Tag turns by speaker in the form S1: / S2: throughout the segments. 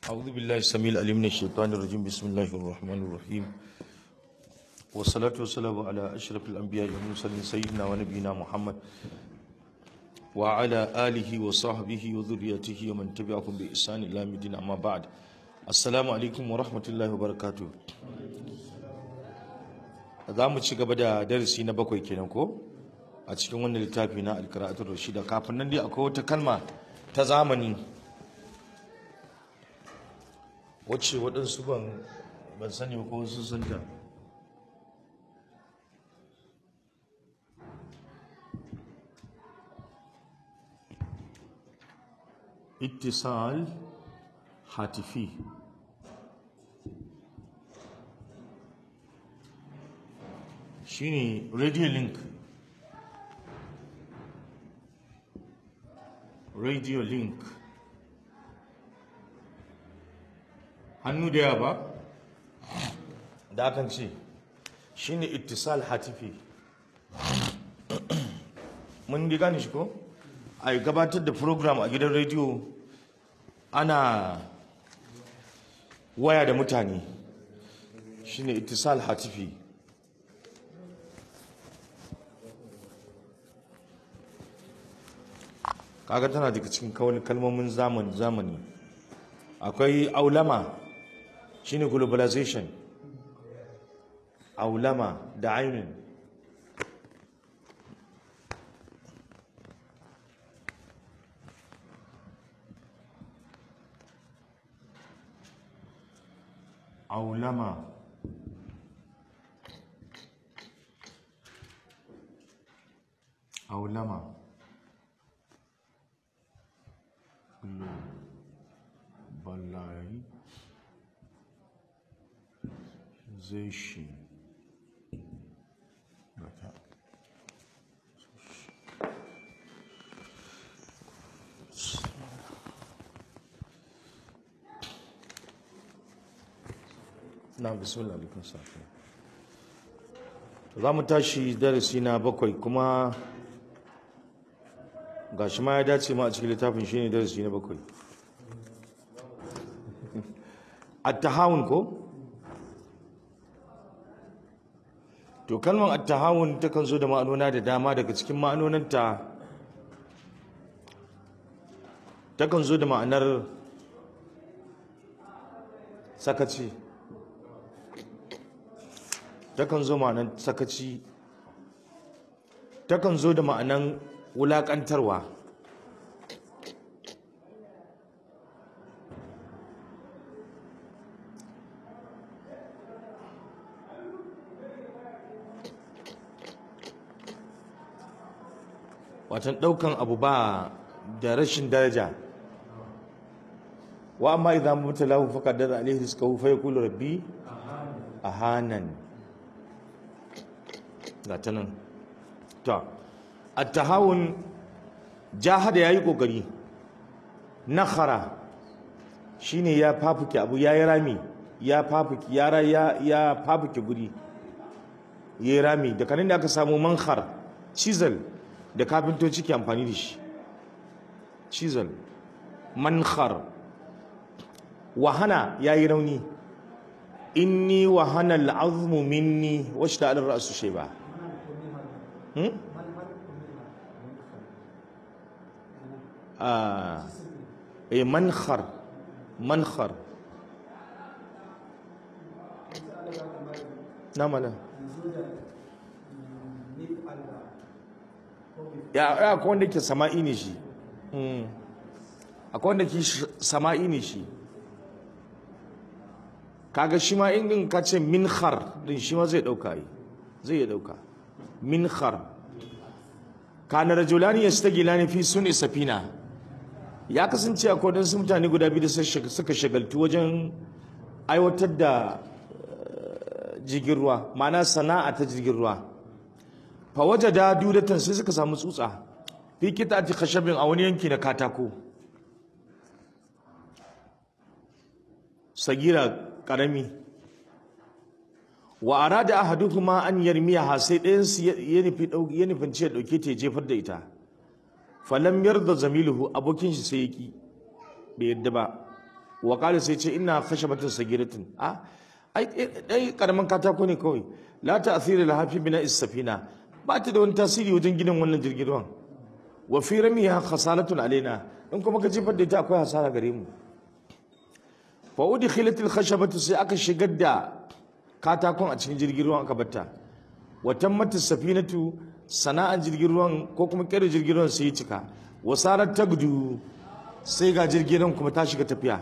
S1: أعوذ بالله السميع العليم من الشيطان الرجيم بسم الله الرحمن الرحيم والصلاة والسلام على أشرف الأنبياء والمرسلين سيدنا ونبينا محمد وعلى آله وصحبه وذريته ومن تبعهم بإحسان إلى يوم الدين أما بعد السلام عليكم ورحمة الله وبركاته za mu ci gaba da darasi na bakwai kenan ko a cikin wannan littafi na alkara'atul rashida kafin nan dai akwai wata kalma ta zamani wacce waɗansu ban ban sani ba ko sun san ta ittisal hatifi shine radio link radio link hannu da yawa ba da akan ce shine ittisal hatifi mun di gane shi ko a gabatar da program a gidan rediyo ana waya da mutane shine ittisal hatifi kaga tana daga cikin kawai kalmomin zamani zamani akwai aulama shine globalization aulama da ainin aulama aulama globalization na bismillah alaikun safi za mu tashi darasi na bakwai kuma ga shi ma ya dace ma a cikin littafin shi ne darasi na bakwai attahawun ko to kalmar attahawun takan zo da ma'anona da dama daga cikin ma'anonanta takan zo da ma'anar sakaci takan zo ma'anar sakaci takan zo da ma'anar wulaƙantarwa watan ɗaukan abu ba da rashin daraja wa amma idan mutalahu faqaddara alaihi rizqahu fa yaqulu rabbi ahanan gata nan ta attahawun jahada yayi kokari nakhara shine ya fafuke abu yayi rami ya fafuke yara ya ya fafuke guri yayi rami da kanin da aka samu mankhar chisel da kafintoci ke amfani da shi chisel mankhar wahana yayi rauni inni wahana al'azmu minni washta al-ra'su shayba hmm ah eh mankhar mankhar namala ya ya akwai wanda ke sama'i ne shi hmm akwai wanda ke sama'i ne shi kaga shi ma in in ka ce minkhar din shi ma zai dauka yi zai dauka minkhar kana rajulani yastagilani fi sunni safina ya kasance a kodin su mutane guda biyu da suka shagaltu wajen aiwatar da jirgin ruwa ma'ana sana'a ta jirgin ruwa fa wajada dudatan sai suka samu tsutsa fi kitati khashabin a wani yanki na katako sagira karami wa arada ahaduhuma an yarmiyaha sai ɗayan su ya nufi ya nufin ce dauke ta jefar da ita falam yarda zamiluhu abokin shi sai yaki bai yadda ba wa qala sai ce ina khashabatun sagiratin a ai dai karaman katako ne kawai la ta'thira laha fi bina safina ba ta da wani tasiri wajen ginin wannan jirgin ruwan wa fi ramiha khasalatun alaina in kuma ka jefar da ita akwai hasara gare mu fa udkhilat al khashabatu sai aka shigar da katakon a cikin jirgin ruwan aka batta wa tammat safinatu sana'an jirgin ruwan ko kuma kere jirgin ruwan sai ya cika wa sarat tagdu sai ga jirgin ruwan kuma ta shiga tafiya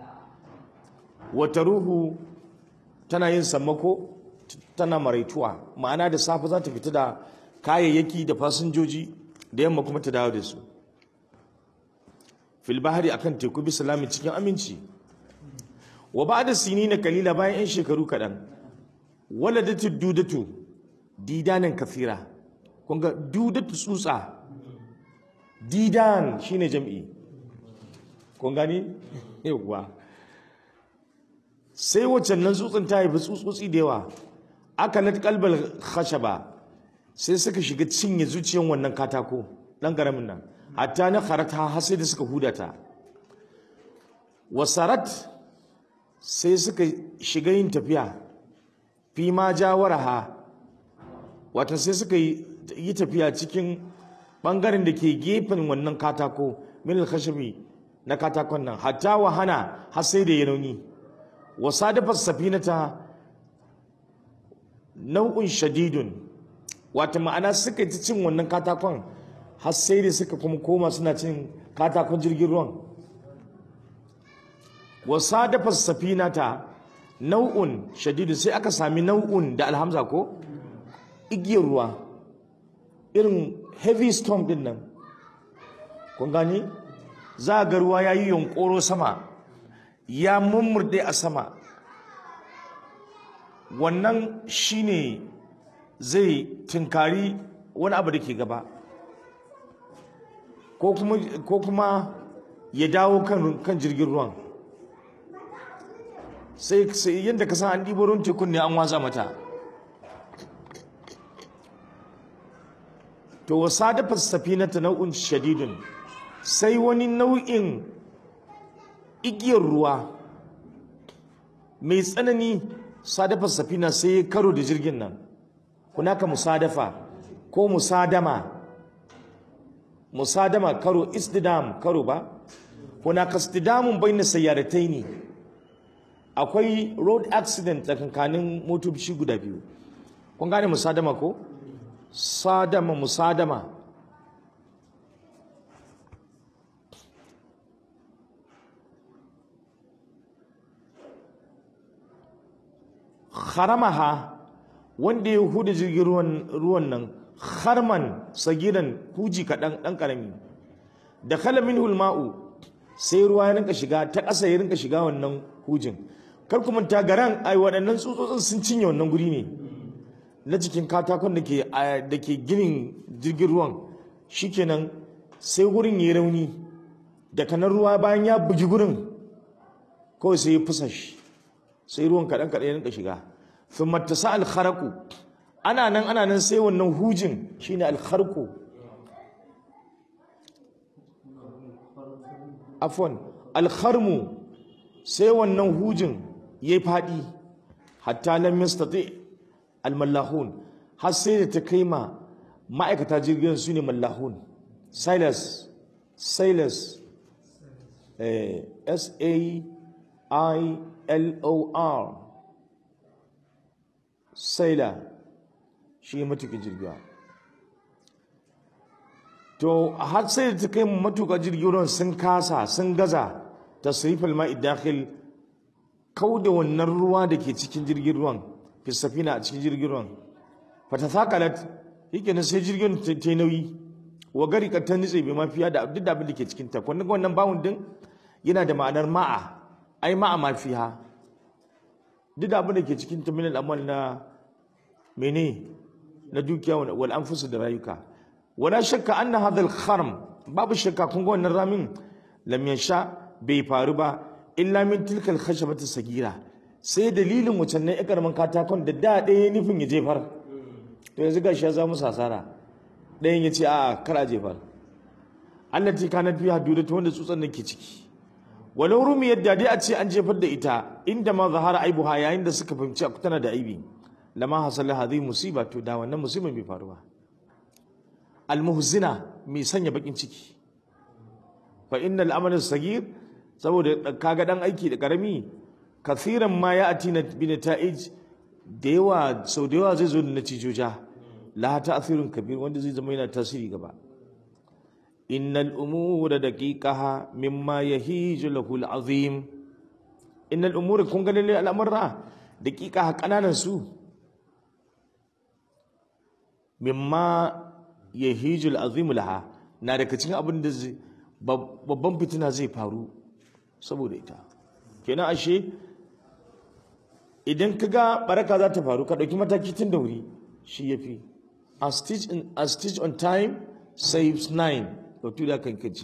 S1: wata ruhu tana yin sammako tana maraituwa ma'ana da safe za ta fita da kayayyaki da fasinjoji da yamma kuma ta dawo da su fil bahari akan teku bisa lami cikin aminci wa ba da sini na kalila bayan 'yan shekaru kaɗan waladatu dudatu didanin kafira kun ga dudatu tsutsa didan shine jam'i kun gani yawwa sai waccan nan tsutsun ta haifi tsutsotsi da yawa aka lat kalbal khashaba sai suka shiga cinye zuciyan wannan katako dan garamin nan hatta na kharata har sai da suka hudata wasarat sai suka shiga yin tafiya fi ma jawaraha wata sai suka yi tafiya cikin bangaren da ke gefen wannan katako min khashabi na katakon nan hatta wahana har sai da ya rauni wasadafa safinata nau'un shadidun wata ma'ana suka ci cin wannan katakon har sai da suka kuma koma suna cin katakon jirgin ruwan wasadafa safinata nau'un shadidun sai aka sami nau'un da alhamza ko igiyar ruwa irin heavy storm din nan kun gani za ga ruwa ya yi yunkoro sama ya mummurde a sama wannan shine zai tunkari wani abu da ke gaba ko kuma ya dawo kan jirgin ruwan sai yadda ka san an ɗibo ruwan tekun ne an watsa mata to wasa dafa safinata nau'in shadidun sai wani nau'in igiyar ruwa mai tsanani sadafa safina sai ya karo da jirgin nan hunaka musadafa ko musadama musadama karo istidam karo ba hunaka istidamun bayna sayyarataini akwai road accident tsakankanin motoci guda biyu kun gane musadama ko sadama musadama kharamaha wanda ya huda jirgin ruwan nan harman sagiran huji kaɗan ɗan ƙarami da kalamin hulma'u sai ruwa ya rinka shiga ta ƙasa ya rinka shiga wannan hujin kar kuma ta garan ai waɗannan tsutsotsin sun cinye wannan guri ne na cikin katakon da ke da ke ginin jirgin ruwan shikenan sai gurin ya rauni da kanan ruwa bayan ya bugi gurin kawai sai ya fusa shi sai ruwan kaɗan kaɗan ya rinka shiga thumma tasa al-kharaqu ana nan ana nan sai wannan hujin shine al-kharqu afwan al-kharmu sai wannan hujin yayi fadi hatta lam yastati al-mallahun har sai da ta kai ma ma'aikata jirgin su ne mallahun silas silas eh, s a i l o r saila shi matuƙin jirgiwa to har sai da ta kai matuƙa jirgin sun kasa sun gaza tasrifal ma'i dakhil kau da wannan ruwa da ke cikin jirgin ruwan fi safina a cikin jirgin ruwan fata thaqalat yake nan sai jirgin ta yi nauyi wa gari ka ta nitse bai mafiya da duk da abin da ke cikin ta kun wannan bawun din yana da ma'anar ma'a ai ma'a mafiha duk da abin da ke cikin ta min al'amal na mene na dukiya wal anfus da rayuka wala shakka anna hadha al-kharm babu shakka kun ga wannan ramin lam yasha bai faru ba illa min tilkal khashabati sagira sai dalilin wucin nan ikarman katakon da da ɗaya nufin ya jefar to yanzu gashi ya zama sasara ɗayan ya ce a kar a jefar allati kanat fiha dudatu wanda tsutsan nan ke ciki walau rumi yadda dai a ce an jefar da ita inda ma zahara aibuha yayin da suka fahimci tana da aibi lama hasala hadhihi musiba to da wannan musibar bai faru ba almuhzina mai sanya bakin ciki fa innal amal sagir saboda kaga dan aiki da karami kathiran ma ya atina bi nata'ij da yawa sau da yawa zai zo da natijoja la ta'thirun kabir wanda zai zama yana tasiri gaba innal umura daqiqaha mimma yahiju lahu al'azim innal umura kun ga lalle al'amura daqiqaha kananan su mimma yahiju al'azim laha na daga cikin abin da babban fitina zai faru saboda ita kenan ashe idan ka ga baraka za ta faru ka ɗauki mataki tun da wuri shi ya fi a stitch on time saves nine batu da kan kace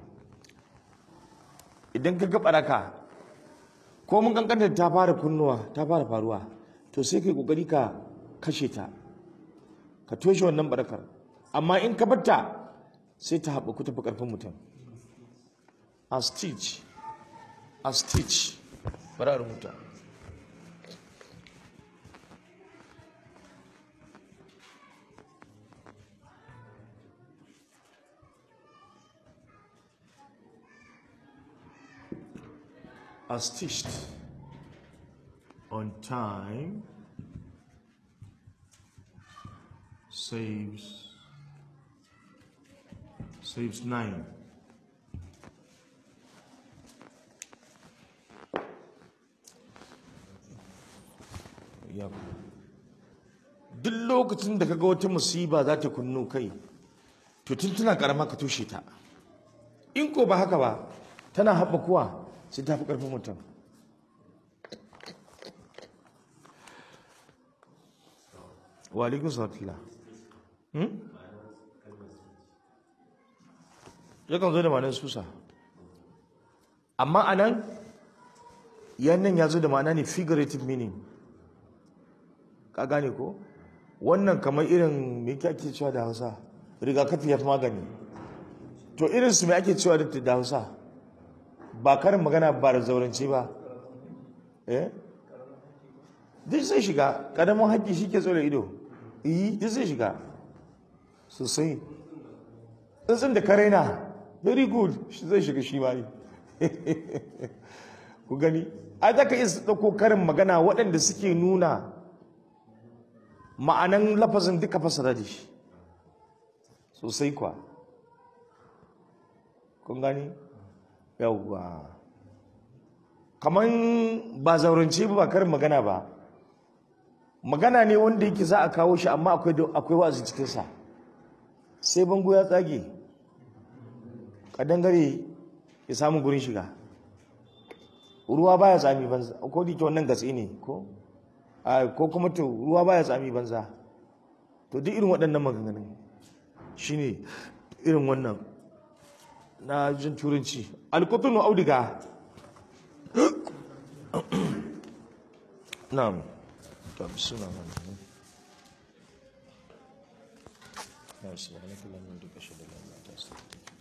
S1: idan ka ga baraka ko mun kankanta ta fara kunnuwa ta fara faruwa to sai kai kokari ka kashe ta ka toshe wannan barakar amma in ka batta sai ta haɓaku tafi ƙarfin mutum a stitch a stitch bari a rubuta a stitched on time saves saves nine Yep. duk lokacin da kaga wata musiba za ta kunno kai to tun tana karama ka tushe ta in ko ba haka ba tana haɓakuwa sai ta fi ƙarfin mutum wa alaikun salatullah yakan zo da ma'anar susa amma a nan yannan ya zo da ma'ana ne figurative meaning ka gane ko wannan kamar irin me ake cewa da hausa rigakafi ya fi magani to irin su me ake cewa da hausa ba karin magana ba da zaurance ba eh duk zai shiga karamin haƙƙi shi ke tsoro ido yi duk zai shiga sosai tsintsin da kare na very good shi zai shiga shi ma ne ku gani a za ka iya ɗauko karin magana waɗanda suke nuna ma'anan lafazin duka fasara da shi sosai kwa kun gani yawwa kamar ba zaurance ba karin magana ba magana ne wanda yake za a kawo shi amma akwai wa'azi cikinsa sai bango ya tsage kadangare ya samu gurin shiga ruwa baya tsami banza ko da ke wannan gatsi ne ko ko kuma to ruwa baya tsami banza to duk irin waɗannan maganganun shine irin wannan na jin turanci alkutunu audiga na'am to bismillah ya subhanaka allahumma wa bihamdika ashhadu an la ilaha illa anta astaghfiruka